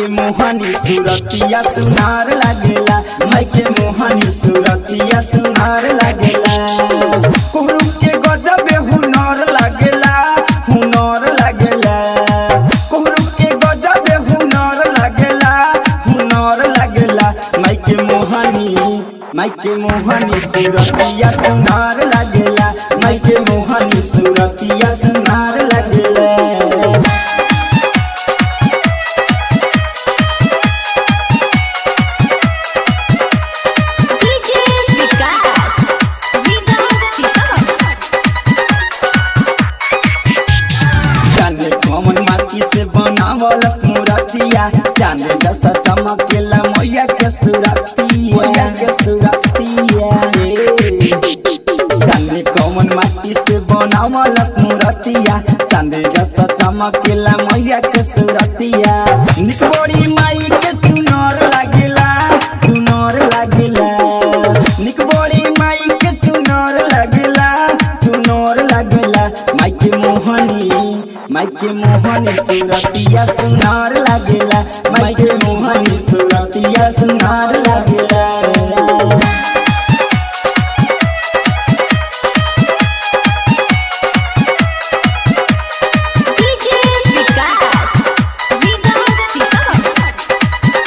माइके मोहनी सूरतिया सुनार लागेला माइके मोहनी सूरतिया सुनार लागेला कुहरू के गजब हुनर लागेला हुनर लागेला कुहरू के गजब हुनर लागेला हुनर लागेला माइके मोहनी माइके मोहनी सूरतिया सुनार लागेला माइके मोहनी सूरतिया सुनार लागेला डीजे विकास रीगा सीतामढ़ी चांद कमन माटी से बनावल मूर्तिया चांद जैसा चमकेला मैया के सूरतिया मैया के सूरतिया चांद कमन माटी से बनावल मूर्तिया चांद जैसा चमकेला मैया के सूरतिया निक बड़ी माई के चुनर लागेला चुनर लागेला निक बड़ी माई के चुनर लागेला चुनर लागेला माइके मोहनी माइके मोहनी सूरतिया सुनार लागेला माइके मोहनी सूरतिया सुनार लागेला डीजे विकास रीगा सीतामढ़ी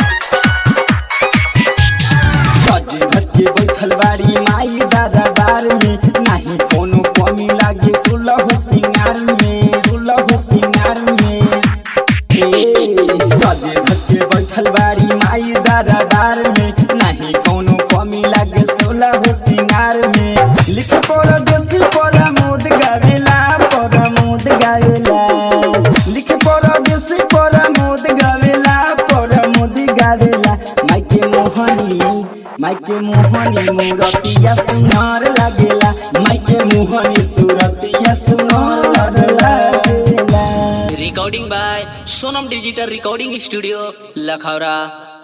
सज धज के बैठल बाड़ी माई दरबार में नाही कोनो कमी लागे सुलह सिंगार में सुलह सिंगार में ए सज धज के बैठल बाड़ी माई दरबार में नाही कोनो कमी लागे सुलह सिंगार में लिख पर देसी पर मोद गावेला पर मोद गावेला लिख पर देसी पर मोद गावेला पर मोद गावेला माइके मोहनी माइके मोहनी मूरतिया सुनार लागेला माइके मोहनी सूरतिया सुनार लागेला recording by sonam digital recording studio lakhara